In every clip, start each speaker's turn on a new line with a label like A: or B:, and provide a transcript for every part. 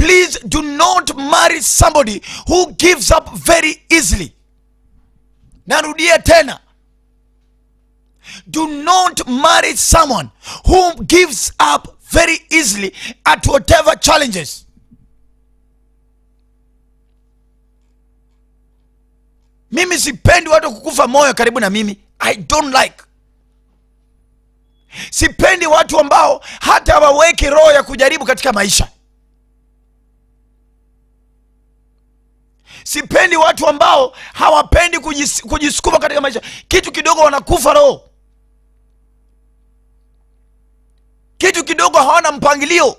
A: please do not marry somebody who gives up very easily narudia tena do not marry someone who gives up very easily at whatever challenges mimi sipendi watu kukufa moyo karibu na mimi i don't like sipendi watu ambao hata hawaweki roho ya kujaribu katika maisha sipendi watu ambao hawapendi kujis, kujisukuma katika maisha kitu kidogo wanakufa roho kitu kidogo hawana mpangilio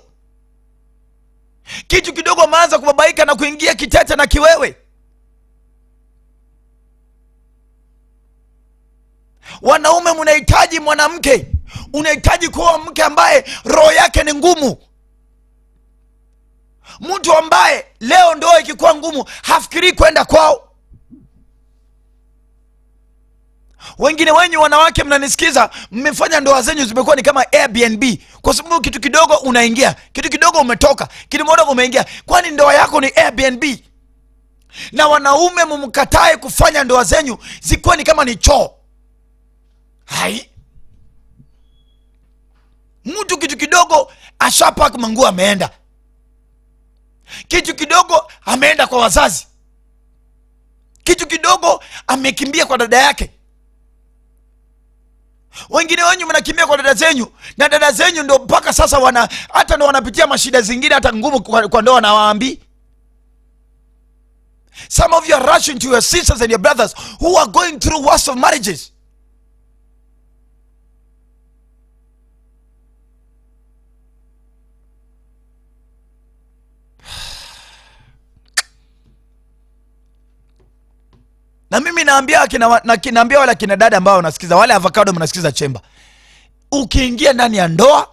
A: kitu kidogo wameanza kubabaika na kuingia kitete na kiwewe wanaume mnahitaji mwanamke unahitaji kuwa mke ambaye roho yake ni ngumu mtu ambaye leo ndoa ikikuwa ngumu hafikirii kwenda kwao wengine wenyu wanawake mnanisikiza mmefanya ndoa zenyu zimekuwa ni kama airbnb kwa sababu kitu kidogo unaingia kitu kidogo umetoka kitu kidogo umeingia kwani ndoa yako ni airbnb na wanaume mumkatae kufanya ndoa zenyu zikuwa ni kama ni choo hai mtu kitu kidogo ashapaka manguo ameenda kitu kidogo ameenda kwa wazazi kitu kidogo amekimbia kwa dada yake wengine wenyu mnakimbia kwa dada zenyu na dada zenyu ndo mpaka sasa wana hata ndo wanapitia mashida zingine hata ngumu kwa, kwa ndoa nawaambii some of you are rushing to your sisters and your brothers who are going through worst of marriages na mimi naambia akina, na, naambia wale akina dada ambao wanasikiza wale avocado mnasikiza chemba ukiingia ndani ya ndoa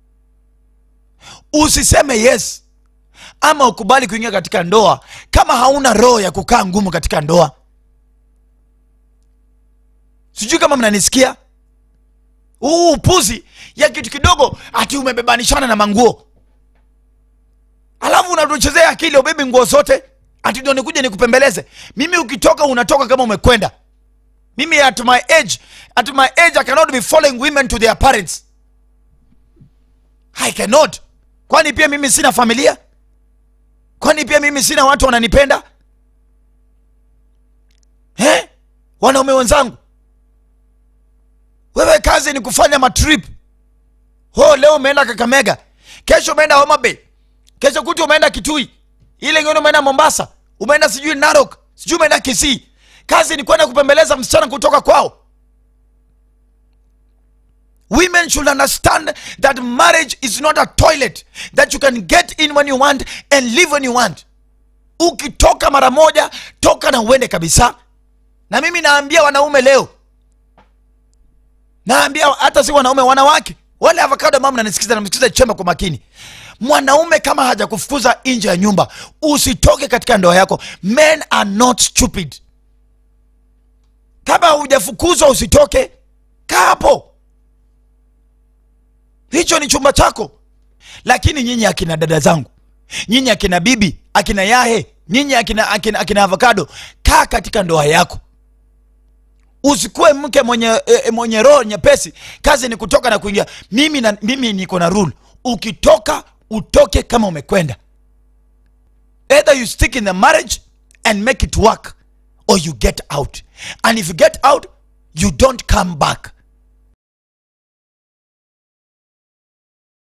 A: usiseme yes ama ukubali kuingia katika ndoa kama hauna roho ya kukaa ngumu katika ndoa sijui kama mnanisikia huu upuzi ya kitu kidogo ati umebebanishana na manguo alafu unatuchezea akili ubebi nguo zote ati ndo nikuja nikupembeleze mimi ukitoka unatoka kama umekwenda mimi at my age at my age i cannot be following women to their parents i cannot kwani pia mimi sina familia kwani pia mimi sina watu wananipenda eh? wanaume wenzangu wewe kazi ni kufanya matrip ho leo umeenda kakamega kesho umeenda homa bay kesho kutu umeenda kitui ile ingine umeenda mombasa umeenda sijui narok sijui umeenda kisii kazi ni kwenda kupembeleza msichana kutoka kwao women should understand that marriage is not a toilet that you can get in when you want and live when you want ukitoka mara moja toka na uende kabisa na mimi naambia wanaume leo naambia hata si wanaume wanawake wale avocado mama nanisikiza namsikiza chemba kwa makini mwanaume kama hajakufukuza nje ya nyumba usitoke katika ndoa yako men are not stupid kama hujafukuzwa usitoke kaa hapo hicho ni chumba chako lakini nyinyi akina dada zangu nyinyi akina bibi akina yahe nyinyi akina, akina, akina avocado kaa katika ndoa yako usikuwe mke mwenye, e, mwenye roho nyepesi kazi ni kutoka na kuingia mimi, na, mimi niko na rule ukitoka utoke kama umekwenda either you stick in the marriage and make it work or you get out and if you get out you don't come back